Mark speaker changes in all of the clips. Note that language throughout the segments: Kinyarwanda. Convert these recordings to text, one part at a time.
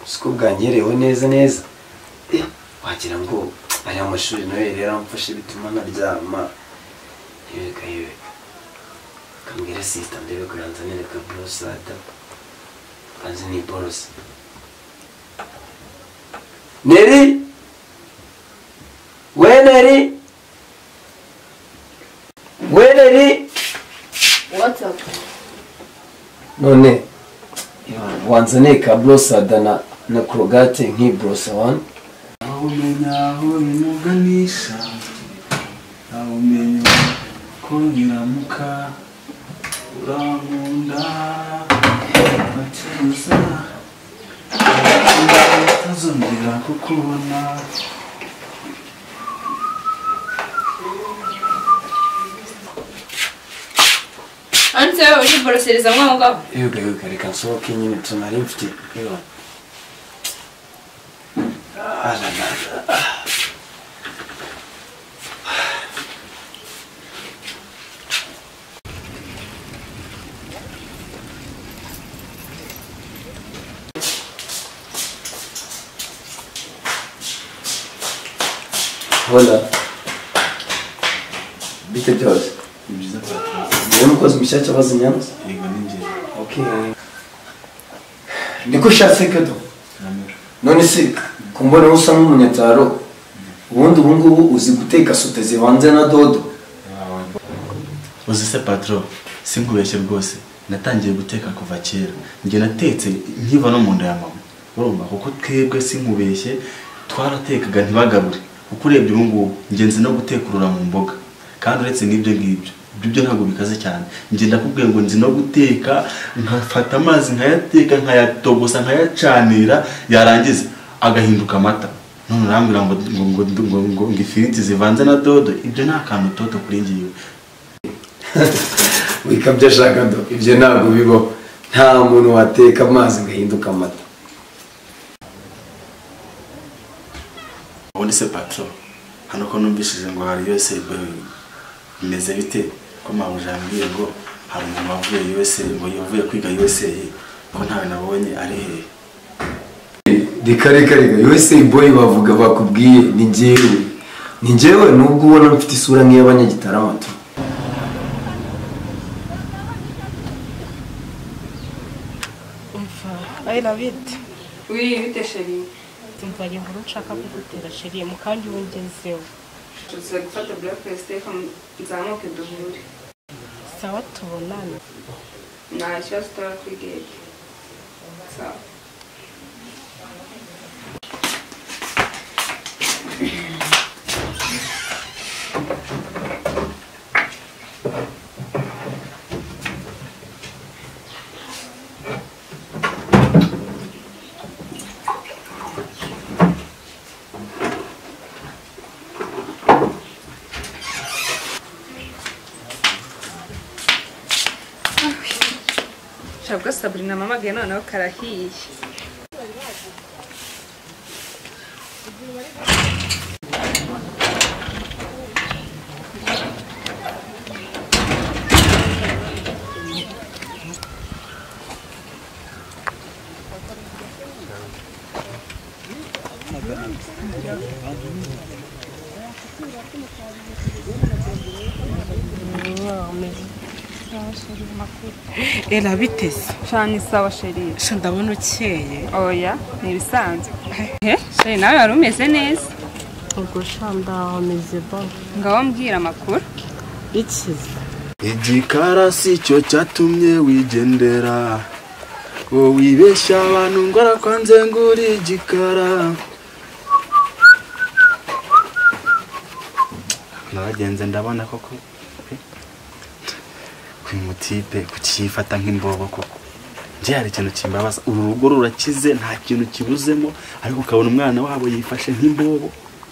Speaker 1: siko bwanyerewe neza neza wagira ngo aya mashuri nayo yari yaramfashe bituma naryama yebeka yebeka kambwira sita ndebe ko yanzanire ka borosada kanzi ni borose neri we neri we neri none wanzaniye ka borosada na na korogate nk'iborosa wani
Speaker 2: aho umenya aho bimuganisha aho umenya ko nyiramuka urankunda acuruza utazongera kukubona
Speaker 3: hanze uri borosereza mwaho ngaho
Speaker 1: yego yego reka nsohoke nyine tunari mfite yego Hola. Bite byose.
Speaker 2: ni byiza
Speaker 1: Ni umukozi mushyashya wazi Nyanza?
Speaker 2: yego ni ngira
Speaker 1: Okay. Niko ushatse kado.
Speaker 2: namera
Speaker 1: none se ku mbona usa nk'umunyataro ubundi ubu ngubu uzi guteka sote zivanze na dodo
Speaker 2: uzi se patro sinkubeshye rwose natangiye guteka kuva kera njye natetse nkiva no mu nda ya mama urumva kuko twebwe sinkubeshye twaratekaga ntibagabure kuko urebye ubu ngubu njye nzi no gutekurura mu mboga kandi uretse n'ibyo ngibyo ibyo byo ntabwo bikaze cyane njye ndakubwiye ngo nzi no guteka nkafata amazi nkayateka nkayatogosa nkayacanira yarangiza agahinduka amata none urambwira ngo ngo ngo ngo ngo ngo ifiriti zivanze na dodo ibyo ni akantu toto kuri ngiwe
Speaker 1: wikabya ashaka do ibyo ntabwo bibaho nta muntu wateka amazi ngo ahinduke amata
Speaker 2: ubundi se patro hano ko numvishije ngo hari USA Boeing bimeze bite ko mabuja yambwiye ngo hari umuntu wavuye USA ngo yavuye kwiga USA ko ntawe nabonye ari hehe
Speaker 1: reka reka reka USA boy bavuga bakubwiye ni njyewe ni njyewe nubwo ubona mfite isura nk'iy'abanyagitarama tu
Speaker 3: wiriwe bite sheri
Speaker 4: umva iyi nkuru nshaka kugutera sheri mu kandi ubu ngezeho
Speaker 3: tuza gufata burakesi reka nzamuke duhure
Speaker 4: sawa tubonane
Speaker 3: nta kibazo utara kuri gate sawa shabwa saburina mamagaye noneho karahiye
Speaker 4: era biteze
Speaker 3: shani sawa sheri
Speaker 4: sha ndabona ukeye
Speaker 3: oya ni ibisanzwe sheri nawe wari umeze neza
Speaker 4: ubwo sha ndameze ba
Speaker 3: ngaho mbwira amakuru
Speaker 4: ikize
Speaker 2: igikara si cyo cyatumye wigendera wowe wibeshya abantu ngo arakwanze ngo uri igikara nabagenze ndabona koko pe, kwimutipe kukifata nk'imbobo koko njye hari ikintu kimbabaza uru rugo rurakize nta kintu kibuzemo ariko ukabona umwana wabo yifashe nk'imbobo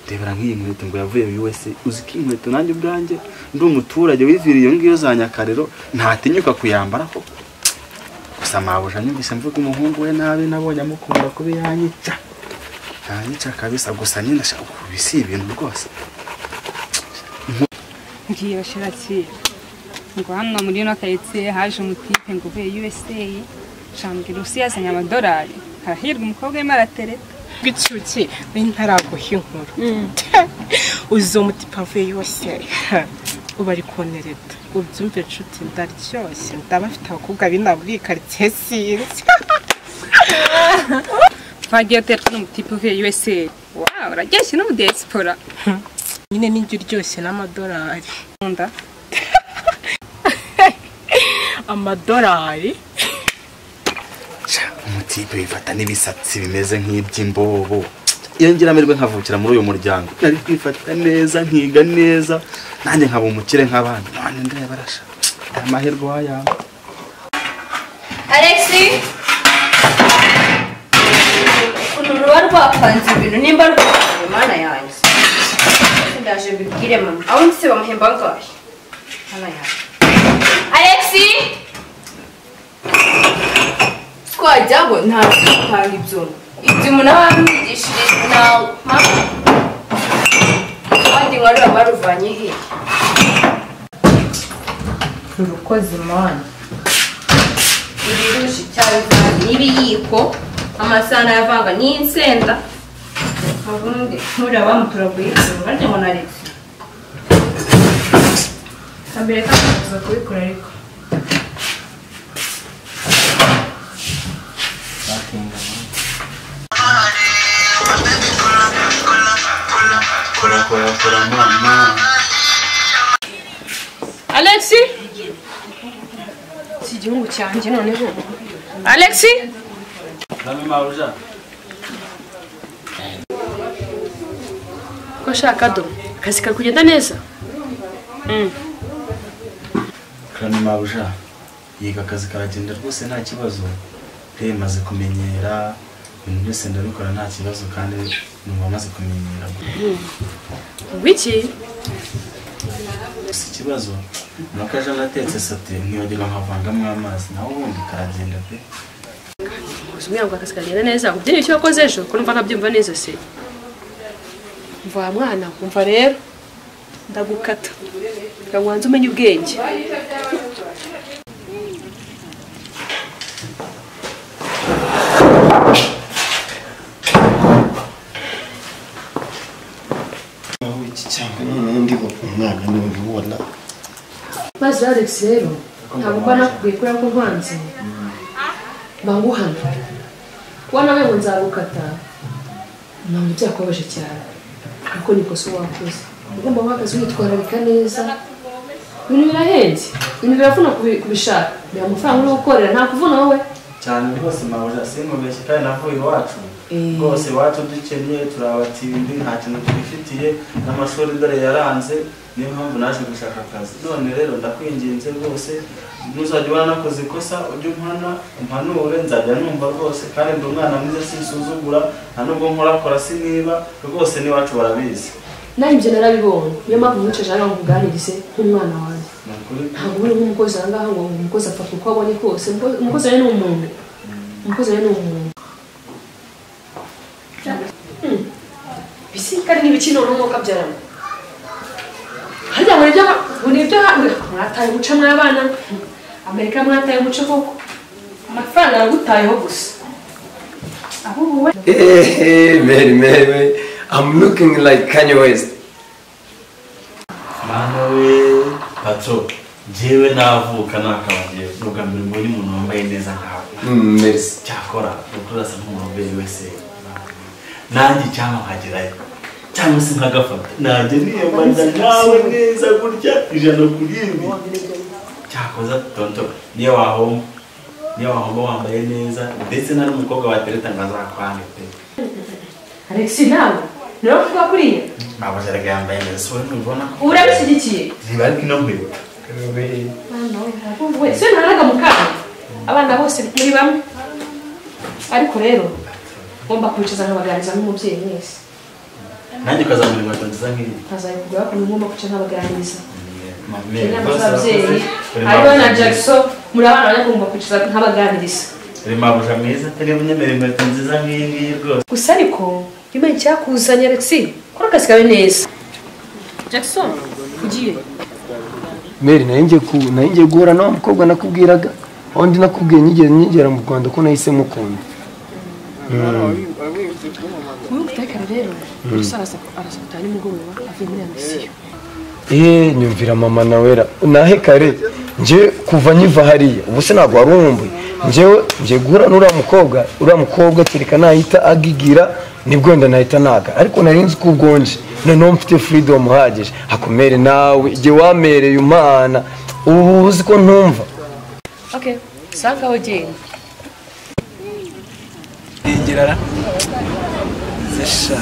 Speaker 2: rebera nk'iyi nkweto ngo yavuye USA uzi ko iyi nkweto nanjye ubwanjye ndi umuturage wiviriye iyo ngiyo za nyakarero ntatinyuka kuyambara ko gusa mabuja nyumvise mvuga umuhungu we nabi nabonye amukunda kuba yanyica ntanyica kabisa gusa nyine ndashaka kubisi ibintu rwose
Speaker 4: ngiye bashira kera ngo hano muri ino karitsiye haje umutipe ngo uvuye usa shambwira usi yazanye amadolari harahirwa umukobwa arimo aratereta
Speaker 5: bw'icyuki we ntaraguha inkuru uzo mutipa avuye yose uba ari konereta ubyumve nshuti ndaryoshye ndaba afite abakobwa b'inabo muri iyi karitsiye sinzi
Speaker 4: twagiye tereta n'umutipe uvuye usa wawu uraryoshye n'ubudiyesipora
Speaker 5: nyine n'ijya uryoshye n'amadolari
Speaker 4: nkunda
Speaker 5: amadolari
Speaker 2: umutipe wifata n'ibisatsi bimeze nk'iby'imbobo iyo ngira amahirwe nkavukira muri uyu muryango nari kwifata neza nkiga neza nanjye nkaba umukire nk'abandi none ndaya barasha aya mahirwe wayaba
Speaker 6: Alexi! Uru ruba rwapanze ibintu nimba rwapanze mana yanjye. Ndaje mbibwire mama. Aho ndetse bamuhemba angahe? Mana yanjye. Alexi! Twajyago ntabwo dutanga ibyo. Ibyo umuntu aba yamwigishirije nawe. Mama. Abandi nkari baba baruvanye hehe? Urukoze mana. ibirushi cyabivanga n'ibiyiko amasahani ayavanga n'insenda ubundi muriya bamutoraguye ikintu barya ngo naretse hambere kakuza kubikora ariko
Speaker 5: alexi
Speaker 6: si igihugu cyanjye noneho
Speaker 5: alexi
Speaker 6: ko ashaka do akazi kari kugenda neza
Speaker 2: karani mabuja yiga akazi karagenda rwose nta kibazo re maze kumenyera ibintu byose ndabikora nta kibazo kandi numva maze kumenyera
Speaker 6: wiki
Speaker 2: gusa ikibazo ni uko aje anatetse sate nkiyongera nkavangamo amazi naho ubundi karagenda pe
Speaker 6: kuzumbwira ngo akazi kagenda neza ubyinye icyo wakoze ejo ko numva ntabyumva neza se mva wa mwana umva rero ndagukata reka wanze umenye ubwenge
Speaker 1: aho iki cyangwa noneho ndiho umwana n'uyu ubona
Speaker 6: maze alex rero ntabwo kuba nakubwiye kubera ko nvanze banguhana kuba nawe ngo nzagukata ntabwo byakubabaje cyane kuko ni ikosa wakoze ugomba guhagaze witwararika neza ibintu birahenze ibintu biravuna kubi- kubishaka bira amafaranga uri gukorera nta kuvuna wowe
Speaker 2: cyane rwose mabuja sinkubeshye kandi navuye iwacu rwose iwacu dukennye turabatindi nta kintu twifitiye n'amashuri dore yaranze niyo mpamvu naje gushaka akazi none rero ndakwinginze rwose ntuzajya ubona nakoze ikosa ujye umpana umpanure nzajya numva rwose kandi ndi umwana mwiza sinsuzugura nta nubwo nkorakora siniba rwose n'iwacu barabizi
Speaker 6: nanjye ibyo narabibonye niyo mpamvu mwicaje hano ngo nkuganirize nk'umwana wanjye
Speaker 2: ni ukuri
Speaker 6: ntabwo uri nk'umukozi aha ngaha ngo umukozi apfa uko abonye kose Umuko- umukozi rero ni umuntu umukozi rero ni umuntu Hmm. bisikari n'ibiki none uko kabyarana harya muri ibyo muri ibyo mwataye guca mw'abana amerika mwataye guca koko amafaranga yaragutayeho gusa ahubwo wowe
Speaker 1: hey hey mary mary mary i'm looking like kanye west
Speaker 2: mana we patro njyewe navuka nakabanje ni ubwa mbere mbonye umuntu wambaye neza nkawe
Speaker 1: Mm, merci
Speaker 2: cyakora ukuri asa nk'umuroberi wese nanjye cyangwa nkagerayo cyangwa se nkagafata nanjye niyemanya nawe neza gutya ijana kuri ibi cyakoza tonto niyo wahomba niyo wahomba wambaye neza ndetse na n'umukobwa watereta ngo azakwange pe
Speaker 6: alex nawe niwe kuvuga kuriya
Speaker 2: abajaraga yambaye neza si wowe ntubibona ko
Speaker 6: urabishyigikiye
Speaker 2: niba ariko ino nkwibuka
Speaker 6: wese ntaraga mu kana abana bose muri bamwe ariko rero ngomba kwicaza nkabaganiriza n'umubyeyi mwese
Speaker 2: nanjye ukazamura inkweto nziza nk'iyi
Speaker 6: ntazabikubwira ko ngomba kwica nkabaganiriza
Speaker 2: Mame,
Speaker 6: inama
Speaker 2: rwose
Speaker 6: z'ababyeyi
Speaker 2: uri
Speaker 6: aribo na
Speaker 2: mabuja.
Speaker 6: jackson muri abana bane ngomba kwicaza nkabaganiriza
Speaker 2: uri mabuja mwiza atari bunyemerera inkweto nziza nk'iyi ngiyi rwose
Speaker 6: gusa ariko imana icyakuzanye alex kora akazi kawe neza
Speaker 7: jackson ugiye
Speaker 1: meri nayo ngiye ku nayo ngiye guhura n'uwo mukobwa nakubwiraga aho ndi nakubwiye nyigera nyigera mu rwanda ko nahise mukunda
Speaker 7: wowe utekere rero gusa arasa gutaha nimugoroba avuye muri ambisiyo
Speaker 1: eee nyumvira mama nawera nahe kare njye kuva nkiva hariya ubu se ntabwo wari uwumbuye njyewe njye guhura n'uriya mukobwa uriya mukobwa kereka nahita agigira nibwo wenda nahita naga ariko nari nzi ko ubwonje noneho mfite freedom uhagije hakomere nawe igihe wamereye umwana ubu uzi ko ntumva
Speaker 7: okay sanga aho ugenda
Speaker 1: ingerara zesha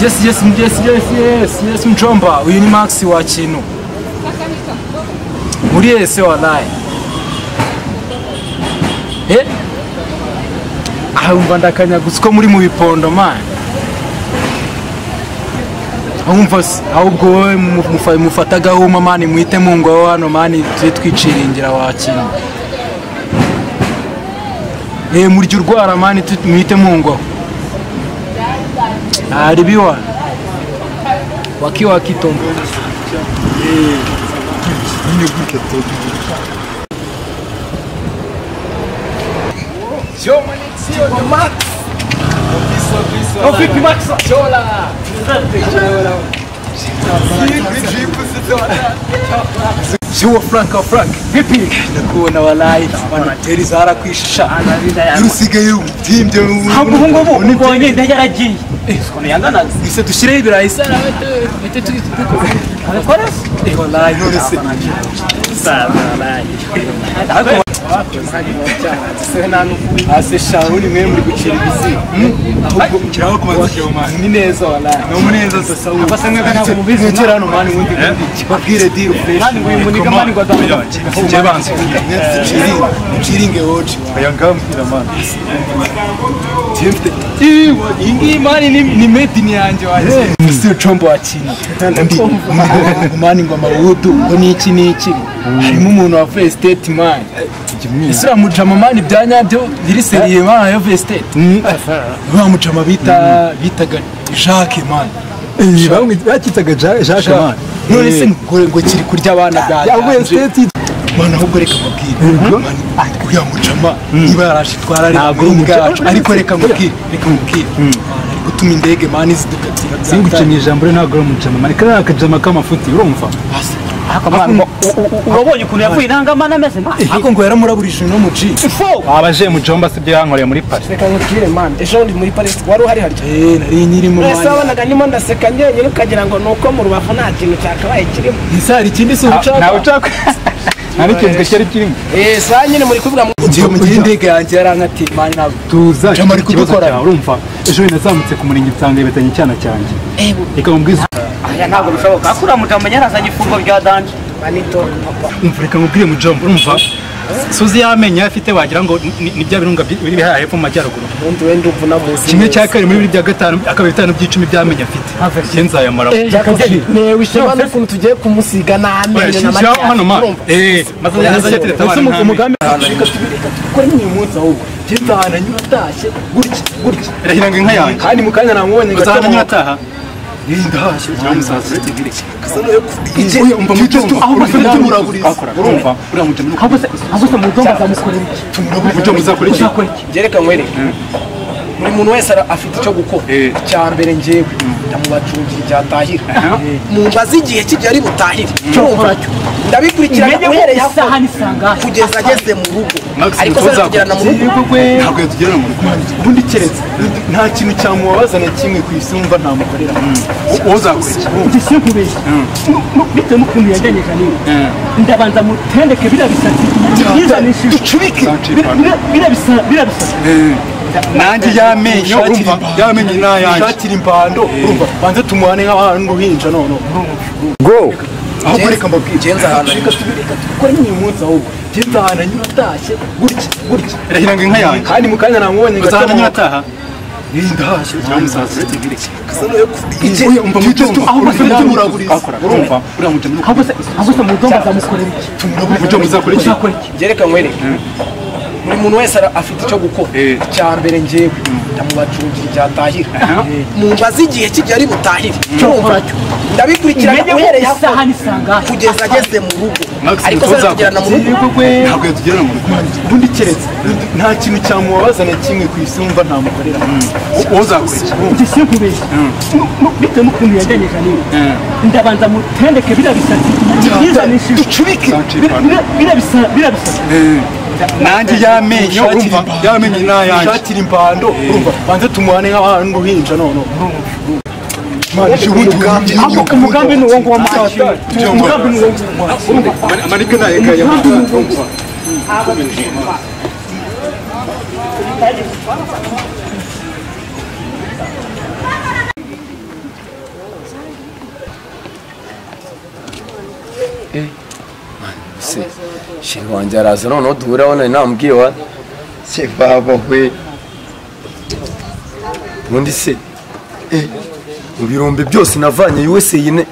Speaker 8: yes yes yes yes yes yes mchomba uyu ni max wa chino muriese walai eh ahumva ndakanyagutse ko muri mu bipondo man ahumva se ahubwo wowe mufa- mufata agahuma mani mwite mu ngo hano mani tujye twiciringira wa kino eh murya urwara mani tu- mwite mu ngo haribiwa wakiwa wakitombo Sio Frank wa Frank. Vipi? Nakuona walai wanateri zara kuishisha. Usigaye umtimbye. Hapo hungo bo. Nibonye ndaje raji. Sikono yangana. Ise dushire ibirayi sana wetu. Wetu tukiko. Abakora? Eh walai none se. Sana walai. Hako ase shauri mwe muri gucira ibizi ahubwo kiraho kubaza ni neza walahi ni umuneza sasa ubu basa mwe kana kumubizi ngira hano mani ubundi bundi babwire deal fresh kandi ngo imunika mani kwa damu je banze chiri chiringe wote bayangambira mani Jifte iwa ingi mani ni ni medini yanje waje sio chombo wa chini ndi mani ngoma wudu ngo niki niki harimo umuntu wavuye state mani isilamu jama mani bya nyabyo biri seriye mani yo veste ba mujama bita bitaga Jacques mani
Speaker 9: bamwe bakitaga jacques man
Speaker 8: none se ngo ngo kiri kurya abana bya
Speaker 9: yavuye state
Speaker 8: mwana ahubwo reka mubwire mani uriya mujama niba yaraje itwara ari
Speaker 9: Ntabwo
Speaker 8: muri
Speaker 9: uri umujama.
Speaker 8: bwacu ariko reka mubwire reka mubwire Mwana, ari gutuma indege mani zidukatira bya
Speaker 9: singuce mu ijambo rero ntabwo uri umujama mani kariya akajama k'amafuti urumva
Speaker 8: urabonye ukuntu yavuye intangamana ameze ariko ngo yaramuraburije no mu ji
Speaker 9: abaje mu jomba si byo yankoreye muri paris
Speaker 10: reka nkubwire mani ejo bundi muri parisi wari uhari harya
Speaker 8: eh nari nyirimo
Speaker 10: mwese
Speaker 8: mani
Speaker 10: wabonaga ndimo ndaseka njyenyine ukagira ngo ni uko mu rubavu nta kintu cyakabaye kirimo
Speaker 8: ntizari ikindi si ubucakwa
Speaker 9: ntawe ucakwa nta n'ikintu cyari kirimo
Speaker 10: eee saa nyine muri kuvuga mu
Speaker 8: ngiye mu gihe indege yanjye yarankati mani ntabwo
Speaker 9: tuza
Speaker 8: Jama ari
Speaker 9: ikibazo
Speaker 8: kudukora.
Speaker 9: cyawe urumva ejo bundi nazamutse ku murenge nsanga yibetanye icyana cyanjye reka mubwize
Speaker 10: aya ntabwo bishoboka kuriya mugabo yarazanye ifungo rya danje manito papa
Speaker 9: umva reka mubwire mu jomba urumva suzi y'amenyo yari afite wagira ngo ni- ni ni bya birunga bi- biri hariya hepfo mu majyaruguru
Speaker 10: ubundi wenda ubu namuzi
Speaker 9: kimwe cya kane muri bibiri bya gatanu akabiri bitanu by'icumi by'amenyo afite njye nzayamara
Speaker 10: newe ishema n'ukuntu tugiye kumusiga n'amenyo na
Speaker 9: shyiraho hano ma eee maze yazajya tereta abana n'amenyo
Speaker 10: gukora imwe munsi ahubwo jyenda ahantu anyura atashye gutya gutya
Speaker 9: irahira ngo inka yanjye
Speaker 10: kandi mu kanya namubonye ngo
Speaker 9: uzahana
Speaker 10: atamwata
Speaker 9: nyataha ndahashye cyangwa umusaza
Speaker 10: igihe
Speaker 9: umva mu cyumba ahubwo se muraguriza urumva uriya mujama ahubwo se ahubwo se mu cyumba azamukorera iki mujama uzakora iki
Speaker 10: byerekanywe rero buri muntu wese ara- afite icyo gukora
Speaker 9: Eh.
Speaker 10: icya mbere njyewe ndamubacungira icyatahira mu mazi igihe kigari butahire urumva ndabikurikirana uhereye hafi kugeza ageze mu rugo ariko se aratugerana mu rugo
Speaker 9: ntabwo yatugirana mu rugo ubundi keretse nta kintu cyamubabaza na kimwe ku isi wumva ntamukorera wowe uzakora iki
Speaker 10: njye sinkubeshya bitewe n'ukuntu yagenyeje niwe ndabanza mutendeke biriya bisatsi yizanishije ducubike biriya bisatsi
Speaker 9: nanjye y'amenyo urumva y'amenyo ni ayanjye
Speaker 8: shakira impando urumva banze tumuhane nk'abantu n'uruhinja none
Speaker 9: ahubwo reka mbabwire
Speaker 10: ngenza ahantu reka tubireka dukore imwe munsi ahubwo ngenza ahantu anyura atashye gutya gutya
Speaker 9: irahira ngo inka yanjye
Speaker 10: kandi mu kanya namubonye ngo
Speaker 9: uzahana
Speaker 10: atamwata.
Speaker 9: nyataha ndahashye cyangwa musaza
Speaker 11: buri muntu wese afite icyo gukora icya mbere ngewe ndamubacungira icyatahira mumbaze igihe kigari butahire ndabikurikirana uhereye kugeza ageze mu rugo ariko se tugirana mu rugo
Speaker 9: ntabwo yatugerana mu rugo ubundi keretse nta kintu cyamubabaza na kimwe ku isi wumva ntamukorera wowe uzakora
Speaker 12: njye sinkubeshya bitewe n'ukuntu yajyanye janine ndabanza mutendeke biriya bisatsi yizanishije
Speaker 9: ducurike
Speaker 12: biriya bisa- biriya bisatsi
Speaker 9: nanjye yamenyo urumva yamenyo n'ayanjye ishakira impando urumva banze tumuhane nk'ahantu ruhinja noneho
Speaker 12: ahubwo umugambi ni uwo nguwo mwacu umugambi ni uwo nguwo
Speaker 9: amarike nayegaya
Speaker 8: se shiri wanjye araza noneho duhuraho nari namubwiye wa se baba we ubundi se eh, mu birombe byose navanye USA yine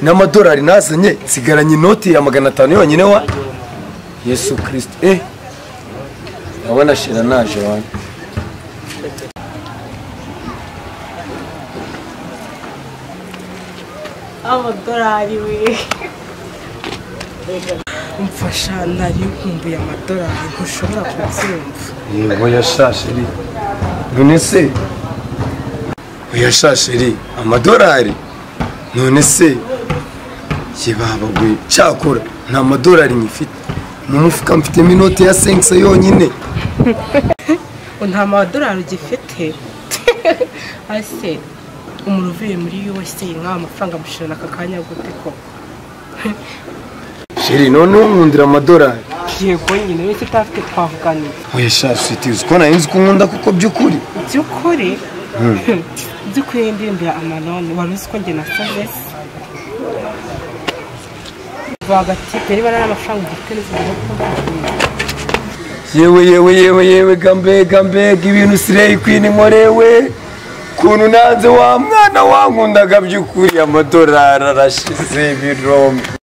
Speaker 8: n'amadolari nazanye nsigaranye inoti ya magana atanu yonyine wa yesu kirisito eh urabona shira naje wanjye
Speaker 5: amadolari we umfasha nari nkumbuye amadolari ntushobora kubyumva
Speaker 8: yego yashashiri none se yashashiri amadolari none se kibabagwe cyakora nta madolari nyifite mu mufuka mfitemo inoti ya senkisa yonyine
Speaker 5: ngo nta madolari ugifite ase umuntu uvuye muri USA nk'aya mafaranga amushirana aka kanya gute koko
Speaker 8: shiri noneho nkundira amadolari
Speaker 5: yego nyine wese utafite twavuganira
Speaker 8: oya shashi tuzi ko nayo nzi ko nkunda kuko by'ukuri
Speaker 5: by'ukuri
Speaker 8: Mm.
Speaker 5: by'ukuri ndimbira amanoni wari uzi ko njye na savesi rwagati niba nta mafaranga ugifite n'izindi
Speaker 8: yewe yewe yewe yewe gambega mbega ibintu sireyi kwini nkorewe kuntu nanze wa mwana wankundaga by'ukuri amadolari arashize ibirombe